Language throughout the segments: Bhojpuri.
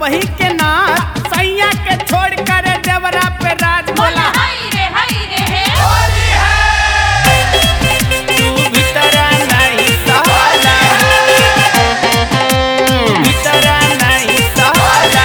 सबही के नाथ सैया के छोड़ कर देवरा पे राज बोला बोला हाय रे हाय रे हे तू भीतरा नहीं सहला भीतरा नहीं सहला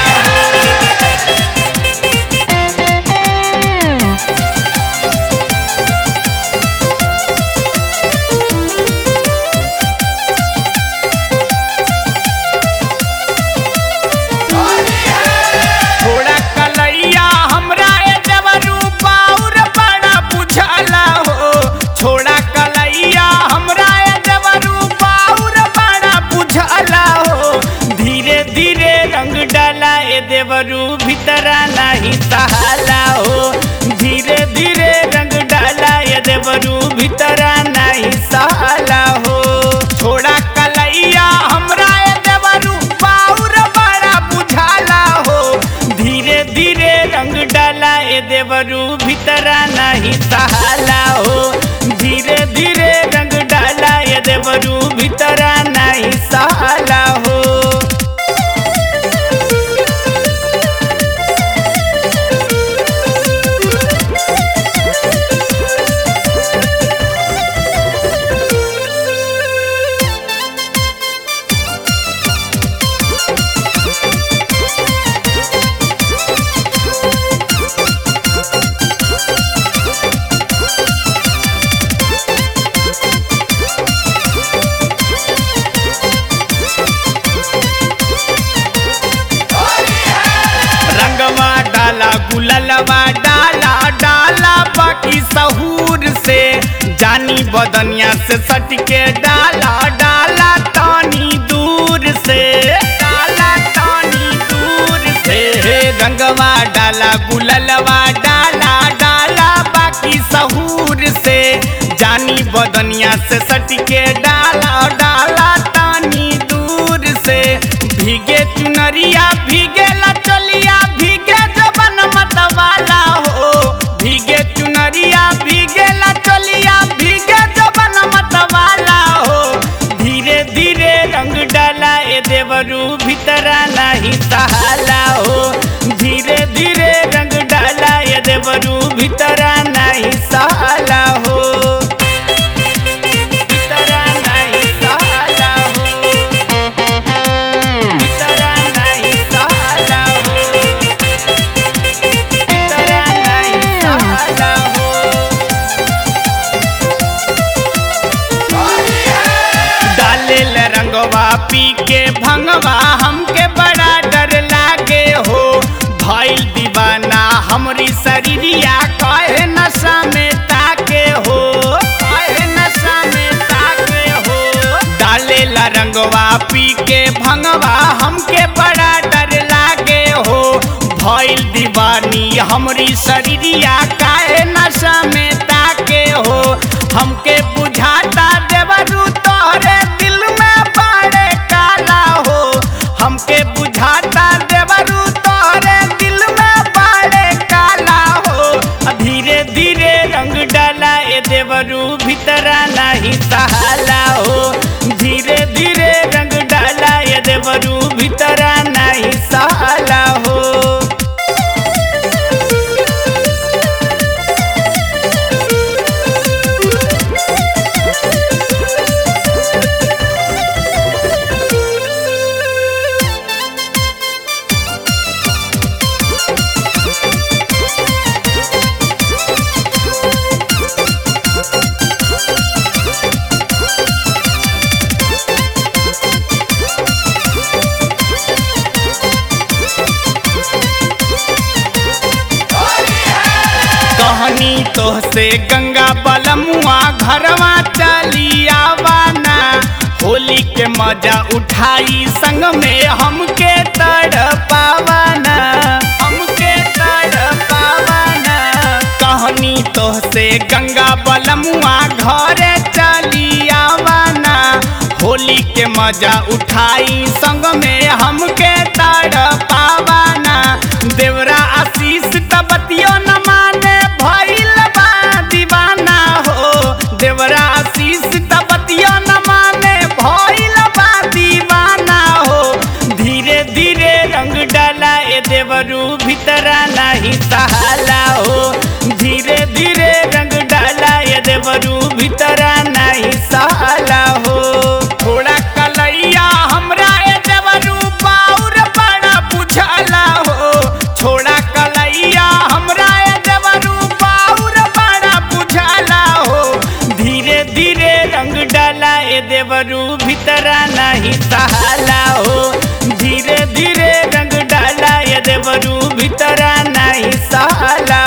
थोड़ा कलैया हमरा ए देवरू पाउर बड़ा बुझाला हो छोड़ा कलैया हमरा ए देवरू पाउर बड़ा बुझाला हो धीरे धीरे रंग डाला ए देवरू भीतरा नहीं सहाला हो धीरे धीरे रंग डाला ए देवरू भीतरा नहीं सहाला हो छोड़ा कलैया हमरा ए देवरू पाउर बड़ा बुझाला हो धीरे धीरे रंग डाला ए देवरू भीतरा नहीं सहाला हो धीरे धीरे रंग डाला ए देवरू भीतरा नहीं सहाला हो रंगवा डाला गुललवा डाला डाला बाकी सहूर से जानी बदनिया से सटके डाला डाला तानी दूर से डाला तानी दूर से रंगवा डाला गुललवा डाला डाला बाकी सहूर से जानी बदनिया से सटके डाला डाला तानी दूर से भीगे चुनरिया भीगे लचलिया भीगे जबन मतवाला हो भीगे चुनरिया भीगे लचलिया भीगे जबन मतवाला हो धीरे धीरे रंग डाला ए देवरू भीतरा नहीं सहाला हो धीरे धीरे रंग डाला ए देवरू भीतरा नहीं सहाला हो भीतरा नहीं सहाला हो भीतरा नहीं सहाला हो भीतरा नहीं सहाला हो डालेल रंगवा पी के भंगवा हमके बड़ा डर लागे हो भइल दीवाना हमरी शरीरिया कहे नशा में ताके हो कहे नशा में ताके हो डालेल रंगवा पी के भंगवा हमके बड़ा डर लागे हो भइल दीवानी हमरी शरीरिया काहे नशा में ताके हो हमके बुझाता देवरू तोहरे दिल में बड़े काला हो हमके बुझाता देवरू तोहरे दिल में बड़े काला हो धीरे धीरे रंग डाला ए देवरू भीतरा नहीं सहाला हो धीरे धीरे रंग डाला ए देवरू भीतरा नहीं सहाला हो कहनी तोहसे गंगा बलमुआ घरवा चली आवाना होली के मजा उठाई संग में हमके तड़ पावाना हमके तड़ पावाना कहनी तोहसे गंगा बलमुआ घरे चली आवाना होली के मजा उठाई संग में हमके तड़ पावाना देवरा आशीष तबतियो न माने भइल बा दीवाना हो देवरा आशीष तबतियो न माने भइल बा दीवाना हो धीरे धीरे रंग डाला ए देवरू भीतरा नहीं सहाला हो धीरे धीरे रंग डाला ए देवरू भीतरा नहीं सहाला हो थोड़ा कलैया हमरा ए देवरू पाउर बड़ा बुझाला हो छोड़ा कलैया हमरा ए देवरू पाउर बड़ा बुझाला हो धीरे धीरे रंग डाला ए देवरू भीतरा नहीं सहाला हो धीरे धीरे रंग डाला ए देवरू भीतरा नहीं सहाला